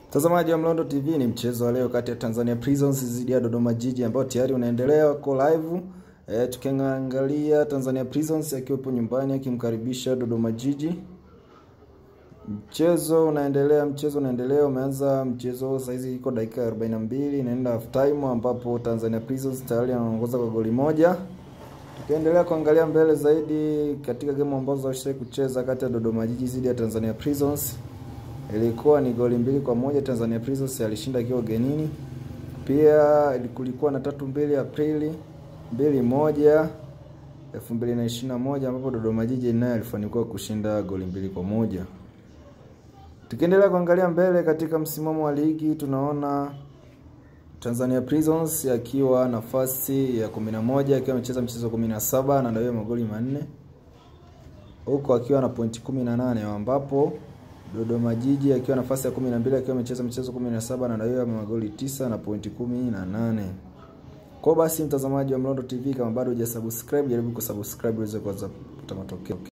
Mtazamaji wa Mlondo TV, ni mchezo wa leo kati ya Tanzania Prisons dhidi ya Dodoma Jiji ambao tayari unaendelea wako live. E, tukiangalia Tanzania Prisons akiwepo nyumbani akimkaribisha Dodoma Jiji. Mchezo unaendelea, mchezo unaendelea, umeanza mchezo sasa hizi iko dakika 42 inaenda half time ambapo Tanzania Prisons tayari anaongoza kwa goli moja. Tukiendelea kuangalia mbele zaidi katika game ambazo washiriki kucheza kati ya Dodoma Jiji dhidi ya Tanzania Prisons ilikuwa ni goli mbili kwa moja. Tanzania Prisons alishinda akiwa ugenini. Pia kulikuwa na tatu mbili Aprili mbili moja elfu mbili na ishirini na moja ambapo Dodoma Jiji naye alifanikiwa kushinda goli mbili kwa moja. Tukiendelea kuangalia mbele katika msimamo wa ligi tunaona Tanzania Prisons akiwa nafasi ya 11 akiwa amecheza mchezo 17 na ndio magoli manne huko akiwa na pointi 18 ambapo Dodoma Jiji akiwa nafasi ya 12 akiwa amecheza mchezo 17 na ndio magoli 9 na pointi 18. Kwa basi mtazamaji wa Mlondo TV kama bado hujasubscribe jaribu kusubscribe uweze kupata matokeo.